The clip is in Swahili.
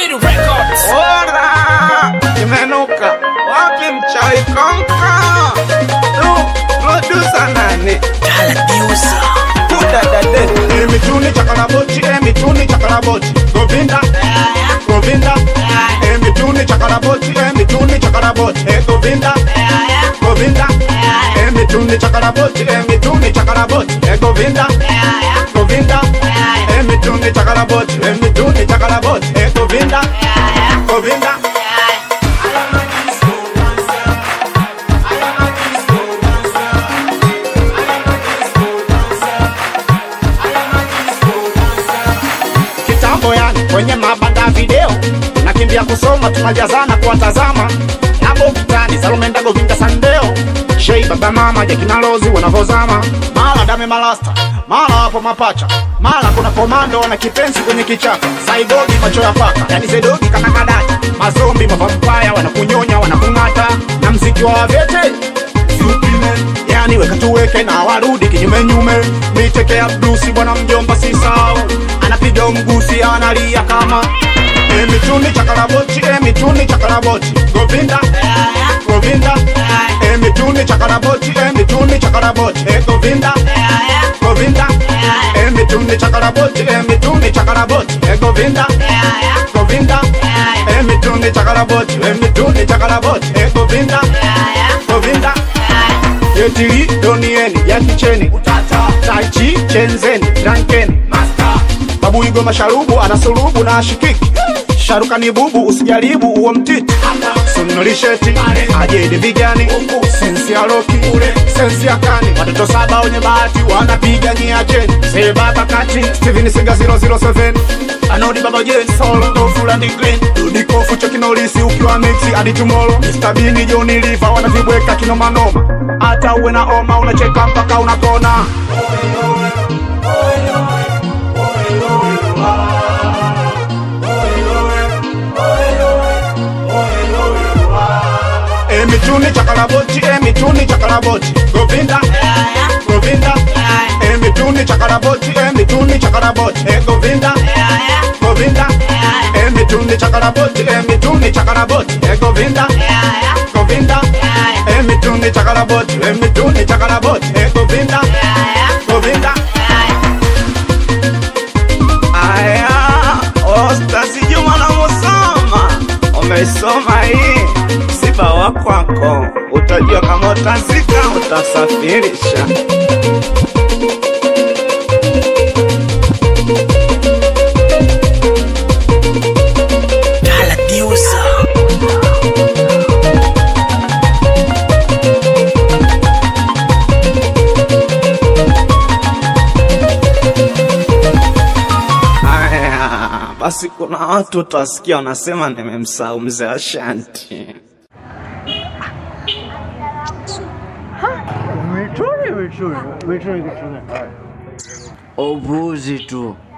Speed Records. Ora, imenuka wapi mchawi konka? Tu, producer nani? Kudadade. Emituni chakarabochi, emituni chakarabochi. Govinda, Govinda. Emituni chakarabochi, emituni chakarabochi. Eh, Govinda, Govinda. Emituni chakarabochi, emituni chakarabochi. Eh, Govinda, Govinda. Emituni chakarabochi, emituni chakarabochi. Eh, Govinda, Govinda. kitambo yani kwenye mabanda ya video nakimbia kusoma tunajazana kuwatazama nabo kitani salomenda govinda sandeo shei baba mama jekinalozi wanavozama mara dame malasta mara wapo mapacha mara kuna komando wana kipenzi kwenye kichaka saidogi macho ya paka yani sedogi kana kadacha mazombi mavampaya wanakunyonya wanakung'ata na mziki wa wavete yani weka tuweke na warudi kinyumenyume miteke ya blusi bwana mjomba sisau anapiga mgusi analia kama emituni chakarabochi emituni chakarabochi govinda govinda emituni chakarabochi emituni chakarabochi e govinda govinda emituni chakarabochi emituni chakarabochi e govinda govinda emituni chakarabochi emituni chakarabochi e govinda govinda yetili donieni ya kicheni taichi chenzeni drankeni babuigo masharubu anasulubu na ashikiki sharuka ni bubu usijaribu uo mtiti sunulisheti ajedi vigani sensi ya roki sensi ya kani watoto saba wenye bahati wanapiga nyiacheni see baba kati steven singa 007 anodi baba jen solo dofulandi green dudikofu chekinolisi ukiwa mixi hadi tumolo Mr. Bini joni liva wanavibweka kinomanoma hata uwe na oma unacheka mpaka unakona emituni chakarabochi emituni chakarabochi govinda govinda emituni chakarabochi emituni chakarabochi e govinda govinda emituni chakarabochi emituni chakarabochi e govinda govinda emituni chakarabochi emituni chakarabochi e govinda govinda aya ostasi juma na musoma umesoma hii msiba wa kwako utajua kama utazika utasafirisha Aya, basi kuna watu utawasikia wanasema nimemsahau mzee Ashanti. Upuuzi tu.